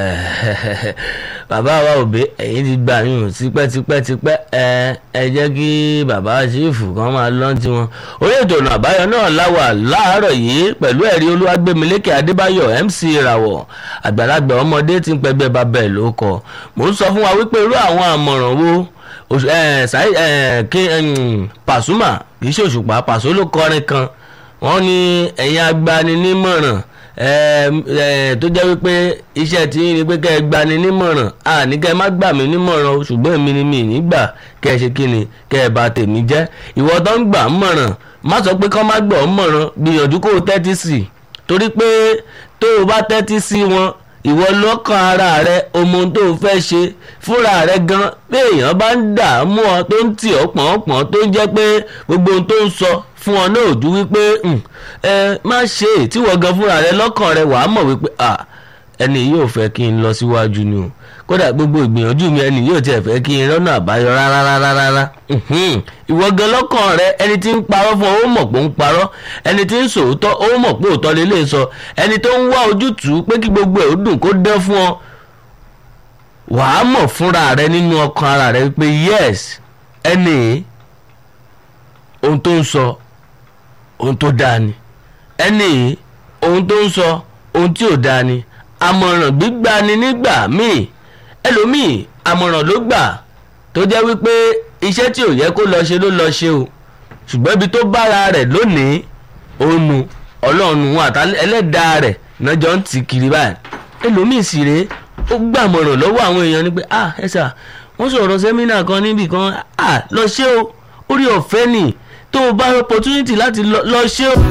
bàbá wa òbí ẹ̀yin ti gbà yín tipẹ́tipẹ́tipẹ́ ẹ ẹ jẹ́ kí bàbá ṣífù kan máa lọ́n tiwọn orí ètò ọ̀nà àbáyọ náà láwà láàárọ̀ yìí pẹ̀lú ẹ̀rí olúwàgbẹ̀mílẹ́kẹ̀ adébáyọ̀ mc ìràwọ̀ àgbàlagbà ọmọdé tí ń pẹgbẹ́ bàbá ẹ̀ ló kọ mò ń sọ fún wa wípé irú àwọn àmọ̀ràn wo kí pàṣùmà kì í ṣòṣùpá pàṣọ ló kọrin kan wọ́n ní ẹ̀yin agbaninímọ̀ràn tó jẹ́ wípé iṣẹ́ tí ń rí pé kẹ́ ẹ gbani nímọ̀ràn àní kẹ́ ẹ má gbà mí nímọ̀ràn o ṣùgbọ́n èmi ni mi ì ní gbà kẹ́ ẹ ṣe kí ni kẹ́ ẹ bà tèmi jẹ́ ìwọ tó ń gbà ń mọ̀ràn má sọ pé kọ́ má gbọ́ ń mọ̀ràn gbìyànjú kó o tẹ́tí sí i torí pé tó o bá tẹ́tí sí wọn ìwọ lọ́kàn ara rẹ ọmọ tó o fẹ́ ṣe fúnra rẹ gan bí èèyàn bá ń dààmú ọ tó ń tì ọ́ pọ̀npọ̀n tó ń jẹ́ pé gbogbo ohun tó ń sọ fún ọ náà ò ju wípé ẹ má ṣe é tí wọ́n gan fúnra rẹ lọ́kàn rẹ wàá mọ̀ wípé ẹni yóò fẹ́ kí n lọ síwájú ni o kódà gbogbo ìgbìyànjú mi ẹni yóò tiẹ̀ fẹ́ kí n rọ́nà àbáyọ rárá rárá rárá ìwọ gan lọ́kàn rẹ ẹni tí ń parọ́ fún ọ ó mọ̀ pé ń parọ́ ẹni tí ń sòótọ́ ó mọ̀ pé òótọ́ lè lè sọ ẹni tó ń wá ojútùú pé kí gbogbo ẹ̀ ó dùn kó dán fún ọ wàá mọ̀ fúnra rẹ nínú ọkàn ara rẹ pé yes ẹni ohun tó ń sọ ohun tó dáa ni ẹni ohun tó ń sọ ohun tí ò dáa ni àmọ̀ràn gbígbà ni nígbà míì ẹlòmíì àmọ̀ràn ló gbà tó jẹ́ wípé iṣẹ́ tí ò yẹ kó lọ ṣe ló lọ ṣe o ṣùgbọ́n ibi tó bára rẹ̀ lónìí òun nu ọlọ́run wọn àtà ẹlẹ́dàá rẹ̀ náà jọ ń tì kiri báyìí ẹlòmíì sì rèé ó gbàmọ̀ràn lọ́wọ́ àwọn èèyàn ni pé ah ẹ sà wọ́n sọ̀rọ̀ sẹ́mínà kan níbì kan ah lọ ṣé o orí ọ̀fẹ́ nì tó o bá opportunity láti lọ ṣé o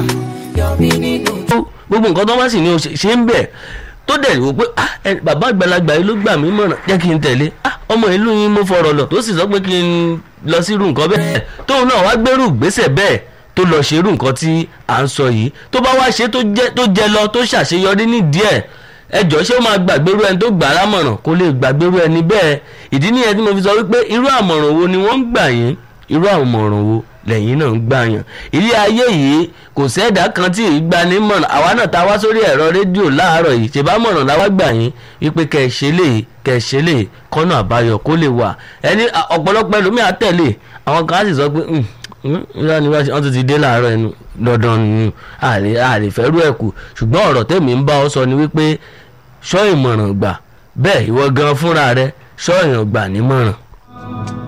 gbogbo nǹkan tó bá sì ní o ṣe ń bẹ̀ tó dẹ̀ wò pé bàbá àgbàlagbà yìí ló gbà mí mọ̀ràn jẹ́ kí n tẹ̀lé ọmọ ìlú yín mo fọ̀rọ̀ lọ tó sì sọ pé kí n lọ sí irú nǹkan bẹ́ẹ̀ tóun náà wá gbérù gbèsè bẹ́ẹ̀ tó lọ ṣe irú nǹkan tí à ń sọ yìí tó bá wá ṣe tó jẹ lọ tó ṣàṣeyọrí nídìí ẹ̀ ẹjọ́ ṣé ó máa gbàgbérú ẹni tó gbà á lámọ̀ràn kó lè gbàgbérú ẹni bẹ́ẹ̀ ìdí nìyẹn tí mo fi sọ wípé irú àmọ̀ràn wo ni wọ́n ń gbà yín irú àmọ̀ràn wo lẹ́yìn náà ń gbà yàn ilé ayé yìí kò sẹ́dá kan tí ì gba ní mọ̀ràn àwa náà ta wá sórí ẹ̀rọ rédíò láàárọ̀ yìí ṣe bá mọ̀ràn láwá gbà yín wípé kẹ̀ ṣe lè kẹ̀ ṣe lè kọ́nà àbáyọ kó lè wà ẹni ọ̀pọ̀lọpọ̀ ẹlòmíà tẹ̀lé àwọn kan á sì sọ pé ìyá ni wọ́n ti ti dé láàárọ̀ ẹnu dandan nù àlè fẹ́rù ẹ̀ kù ṣùgbọ́n ọ̀rọ̀ tèmi ń bá ọ sọ ni wípé ṣọ́ ìmọ̀ràn gbà bẹ́ẹ̀ ìwọ gan fúnra rẹ ṣọ́ ìyàn gbà nímọ̀ràn.